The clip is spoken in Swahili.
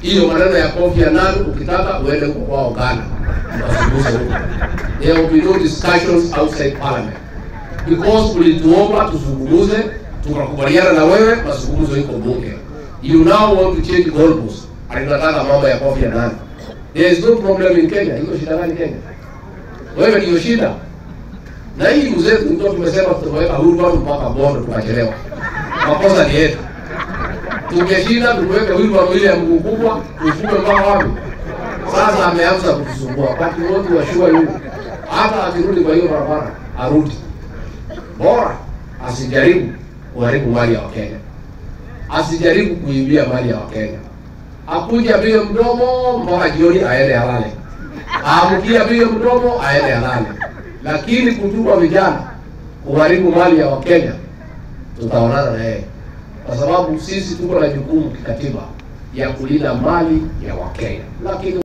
hiyo maneno ya Kofi Annan, ukitaka uende huko kwao Ghana, wasiguze huko. There will be no discussions outside parliament because ulituomba tuzungumuze, tukakubaliana na wewe, mazungumzo iko bunge. You now want to change goalposts, alinataka mambo ya Kofi Annan. There is no problem in Kenya. Iko shida gani Kenya? Wewe ndio shida. Na hii mzee ndio tumesema tutaweka wheelbarrow mpaka Bondo tukachelewa. Makosa ni yetu. Tungeshinda tuweke wheelbarrow ile ya mguu kubwa, tufunge mpaka wapi? Sasa ameanza kutusumbua. Wakati wote wa shua yule. Hata akirudi kwa hiyo barabara, arudi. Bora asijaribu kuharibu mali ya Wakenya. Asijaribu kuibia mali ya Wakenya. Akuja apige mdomo mpaka jioni aende alale. Aamkia apige mdomo aende alale. Lakini kutuma vijana kuharibu mali ya Wakenya, tutaonana na yeye, kwa sababu sisi tuko na jukumu kikatiba ya kulinda mali ya Wakenya, lakini